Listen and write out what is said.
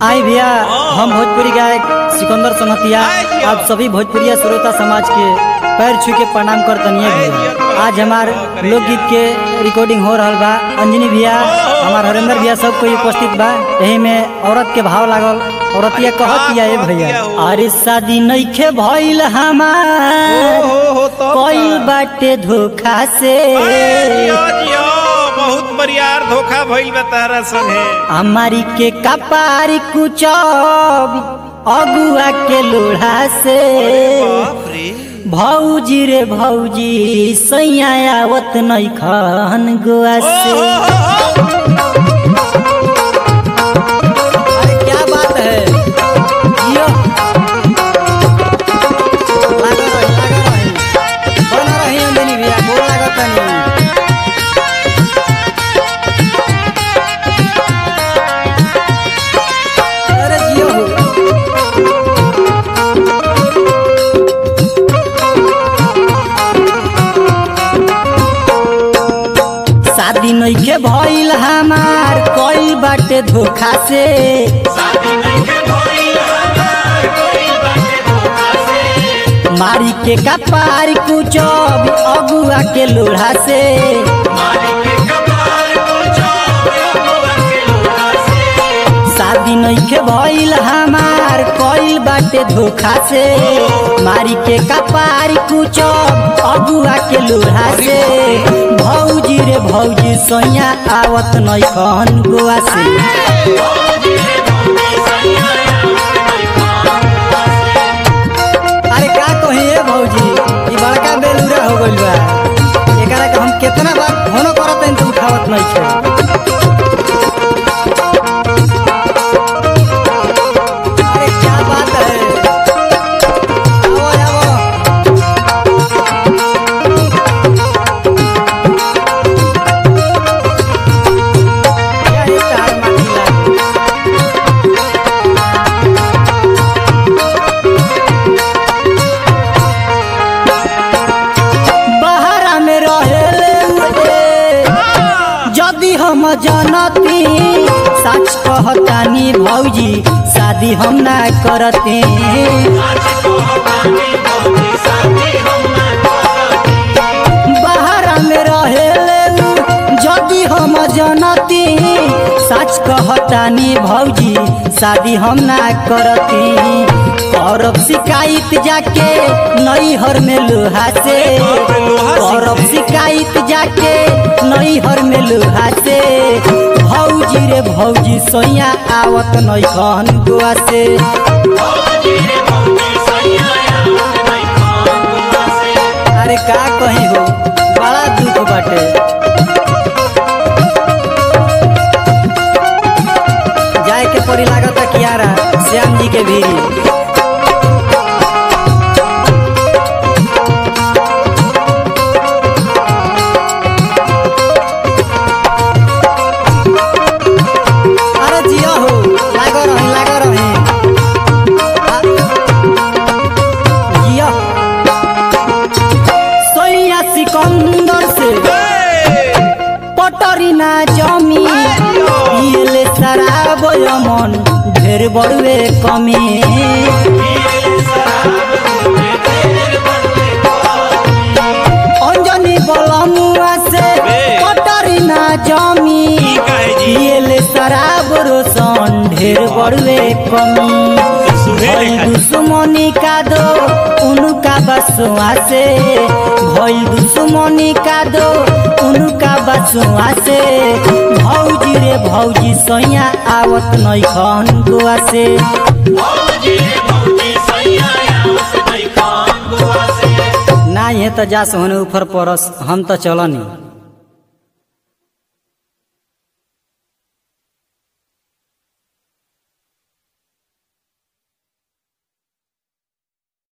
आई भैया हम भोजपुरी गायक सिकंदर सोनतिया आप सभी भोजपुरिया श्रोता समाज के पैर छू के प्रणाम करतनिए भैया आज हमार लोकगीत के रिकॉर्डिंग हो रहल बा अंजनी भैया हमार हरेंद्र भैया सब कोई उपस्थित बा यही में औरत के भाव लागल औरतिया कहतिया ए भैया अरे शादी नइखे भइल हमार कोई बाटे धोखा से बहुत बरियार धोखा भइल बा तारा संगे हमारी के कपारी कुचब अगुआ के लोढ़ा से बाप रे भौजी रे भौजी सैया आवत नैखन गोआ से अरे क्या बात है जियो लागो रही, लागो रही। बना रही अंजनी भैया, गोड़ लागत तनी। अरे जियो हो। शादी नइखे भइल हमार कई बाटे धोखा से मारी के कपार कुचब अगुआ के लोढ़ा से शादी नइखे भइल हमार कई बाटे धोखा से मारी के कपार कुचब अगुआ के लोढ़ा से भौजी रे भौजी सैया आवत नइखन गोआ से अरे का कही ए भौजी ई बड़का बेलूरा हो गइल बा एकरा के हम केतना बार फोनो करत हन तो उठावत नहीं छे अरे क्या बात है आवो आवो यही तार माटी लागी। बहरा में रहेले उहे जदि हम जनती सच कहतानी भौजी शादी हम ना करते बहरा में रहेले उ, जदि हम जनती सच कहतानी भौजी शादी हम ना करती करब शिकायत जाके नैहर में लोहा से करब शिकायत जाके नैहर में लोहा से भौजी रे भौजी सैया आवत नैखन गोआ से अरे का कही हो बड़ा दुख बाटे जाए के पड़ी लागत कियारा श्याम जी के भीरी अरे जिया हो लागो रही लागो रही आ- जिया सोया सिकंदर से पटरी ना जमी येले शराब यमन ढेर बड़ुए कमी अंजनी बलमुआ से पटरी ना जमी काहे जी? येले शराब रोशन ढेर बड़ुए कमी भइल दुश्मनी का दो उनका बसुआ से भइल दुश्मनी का दो उनका बसुआ से भौजी रे भौजी सैया आवत नैखन गोआ से ना ये तो जा सोहने ऊपर परस हम तो चलनी